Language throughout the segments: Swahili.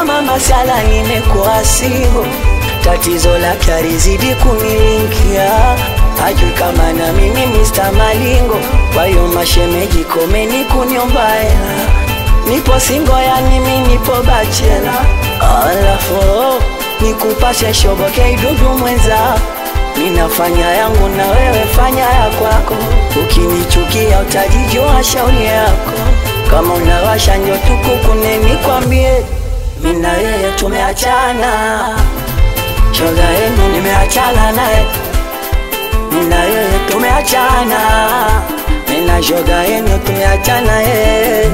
kama masala nimekuwa singo, tatizo lake alizidi kunilingia, hajui kama na mimi Mr. Malingo. Kwa hiyo mashemeji, komeni kuniomba hela, nipo singo, yani mimi nipo bachela, alafu nikupashe shoboke idudu mwenza Ninafanya yangu na wewe fanya ya kwako, ukinichukia utajijua shauri yako. Kama unawasha njo tukukune, nikwambie mimi na yeye tumeachana, shoga yenu nimeachana naye, mimi na yeye tumeachana, mimi na shoga yenu tumeachana yeye.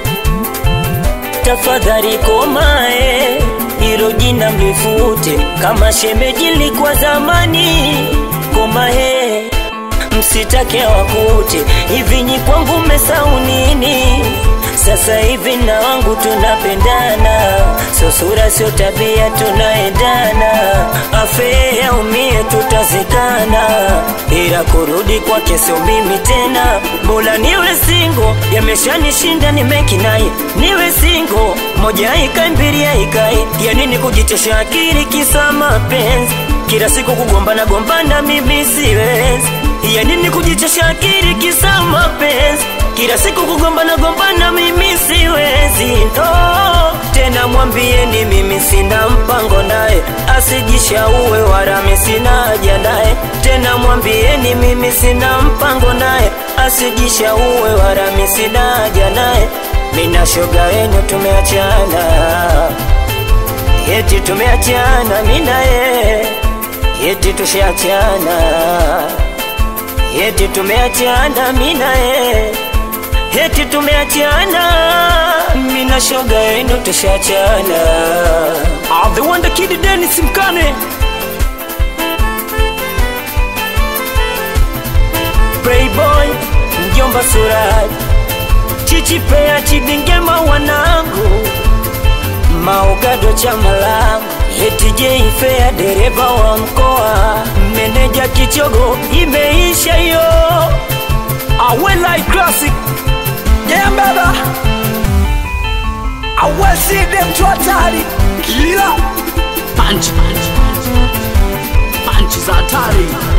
tafadhali komae, hilo jina mlifute, kama shemeji likuwa zamani. Komae, msitake wakute, hivi nyi kwangu mmesahau nini? Sasa hivi na wangu tunapendana, sio sura sio tabia, tunaendana. Afe aumie, tutazikana, ila kurudi kwake sio mimi tena. Bora niwe singo, yameshanishinda nimekinai, niwe singo, moja ikae mbili ikae, ya nini kujitesha akili kisa mapenzi? Kila siku kugombana gombana, mimi siwezi. Ya nini kujitesha akili kisa mapenzi? Kila siku kugombana gombana, mimi siwezi. No, tena mwambieni mimi sina mpango naye, asijishauwe wala mimi sina haja naye. Tena mwambieni mimi sina mpango naye, asijishauwe wala mimi sina haja naye. Mina shoga wenu tumeachana, eti tumeachana, mina ye eti tushaachana, eti tumeachana, mina ye eti tumeachana, mina shoga yenu tushachana. Ah, the wonder kid Dennis Mkane Playboy, mjomba Suraj, Chichi Pea, Chidingema wanangu, Maogado chama langu, eti Jay Fair, dereva wa mkoa, meneja Kichogo, imeisha hiyo. I will like classic Yeah baba I will see them to hatari Kila Punch Punch Punch Punch za hatari